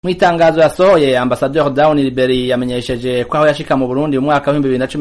Mw'itangazo yasohoye Ambassadeur Down Liberi yamenyesheje ko aho yashika mu Burundi mu mwaka wa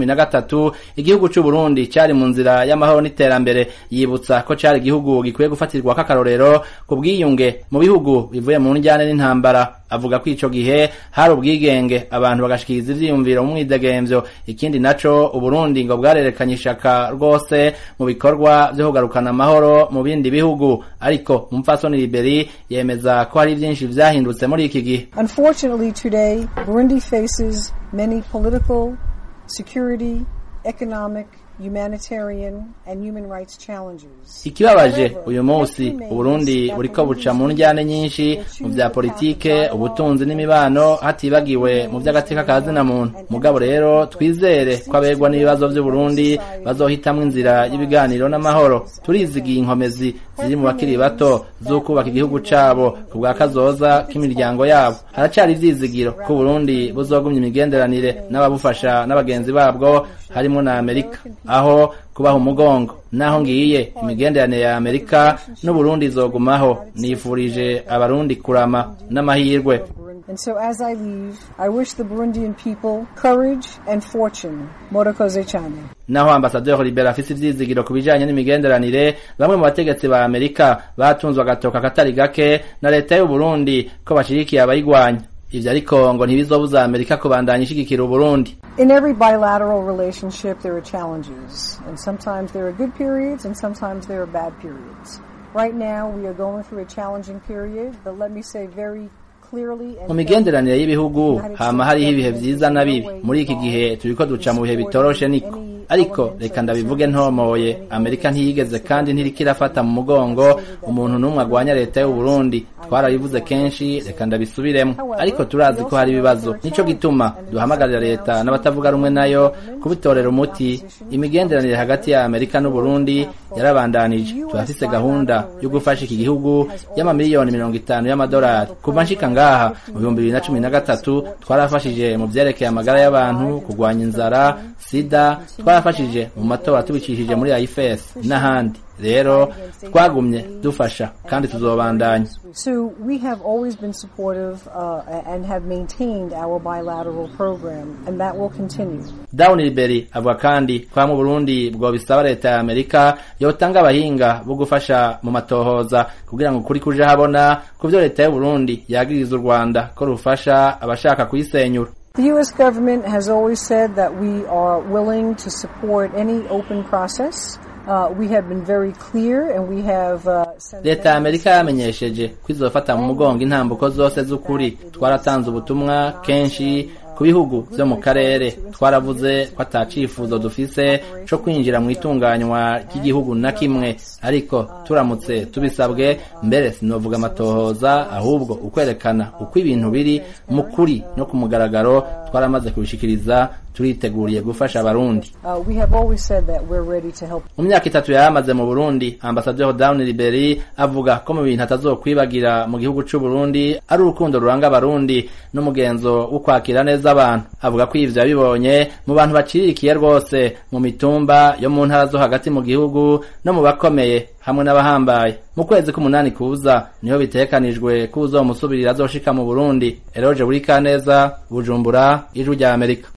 2013 igihugu c'u Burundi cari mu nzira y'amahoro n'iterambere yibutsa ko cari igihugu gikwiye gufatirwa k'akarorero ku bwiyunge mu bihugu bivuye mu njyane n'intambara avuga ko ico gihe hari ubwigenge abantu bagashikiriza ivyiyumviro mu mwidegemvyo ikindi naco Uburundi ngo bwarerekanye ishaka rwose mu bikorwa vyo kugarukana amahoro mu bindi bihugu ariko umupfasoni Liberi yemeza ko hari vyinshi vyahindutse muri iki gihe Unfortunately, today, Burundi faces many political, security, economic, humanitarian, and human rights challenges. ikibabaje uyu munsi uburundi buriko buca mu njyane nyinshi mu vya politike ubutunzi n'imibano hatibagiwe mu vy'agateka ka zina muntu mugabo rero twizere ko abegwa n'ibibazo vy'uburundi bazohitamwo inzira y'ibiganiro n'amahoro turizigiye inkomezi ziri mu bakiri bato z'ukubaka igihugu cabo ku bwa kazoza k'imiryango yabo haracari ivyizigiro ko uburundi buzogumya imigenderanire n'ababufasha n'abagenzi babwo harimwo na amerika aho kubaha umugongo naho ngiye imigenderanire ya amerika n'uburundi izogumaho nifurije abarundi kurama n'amahirwe And so as I leave, I wish the Burundian people courage and fortune. Morokoze cyane. naho ambasaderi Libera afise ivyizigiro ku bijanye n'imigenderanire bamwe mu bategetsi ba Amerika batunzwe agatoka katari gake na leta y'u Burundi ko bashigikiye abayigwanya ivyo ariko ngo ntibizobuza Amerika kubandanya ishigikira Uburundi In every bilateral relationship, there are challenges. And sometimes there are good periods and sometimes there are bad periods. Right now, we are going through a challenging period, but let me say very clearly and mu migenderanire y'ibihugu hama hariho ibihe vyiza na bibi muri iki gihe turiko duca mu bihe bitoroshe niko ariko reka ndabivuge ntomoye amerika ntiyigeze kandi ntiriko irafata mu mugongo umuntu n'umwe agwanya leta y'u Burundi twarabivuze kenshi reka ndabisubiremo ariko turazi ko hari ibibazo nico gituma duhamagarira leta n'abatavuga rumwe nayo kubitorera umuti imigenderanire hagati ya amerika n'u Burundi yarabandanije turafise gahunda yo gufasha iki gihugu y'amamiliyoni mirongo itanu y'amadolari kuva nshika ngaha mu bihumbi bibiri na cumi na gatatu twarafashije mu vyerekeye amagara y'abantu kurwanya inzara sida twarafashije mu matora tubicishije muri IFS n'ahandi rero twagumye dufasha kandi tuzobandanya So we have always been supportive uh, and have maintained our bilateral program, and that will continue. Down Liberi avuga kandi kwa mu Burundi bwo bisaba leta ya Amerika yotanga abahinga bo gufasha mu matohoza kugira ngo kuri kuja habona kuvyo leta y'u Burundi yagiriza u Rwanda ko rufasha abashaka kuyisenyura The U.S. government has always said that we are willing to support any open process. Uh, we have been very clear and we have uh, sent leta ya amerika yamenyesheje ko izofata mu mugongo intambuko zose z'ukuri twaratanze ubutumwa kenshi ku bihugu vyo mu karere twaravuze ko ata cifuzo dufise co kwinjira mu itunganywa ry'igihugu na kimwe ariko turamutse tubisabwe mbere sinovuga amatohoza ahubwo ukwerekana uko ibintu biri mu kuri no ku mugaragaro twaramaze kubishikiriza turiteguriye gufasha abarundi Uh, we have always said that we're ready to help. mu myaka itatu yamaze mu Burundi ambasaderi Down Liberi avuga ko mu bintu atazokwibagira mu gihugu c'u Burundi ari urukundo ruranga abarundi n'umugenzo wo kwakira neza abantu avuga ko ivyo yabibonye mu bantu bacirikiye rwose mu mitumba yo mu ntara zo hagati mu gihugu no mu bakomeye hamwe n'abahambaye mu kwezi k'umunani kuza niho bitekanijwe ko uzomusubirira azoshika mu Burundi Eroje Burikaneza Bujumbura ijwi rya Amerika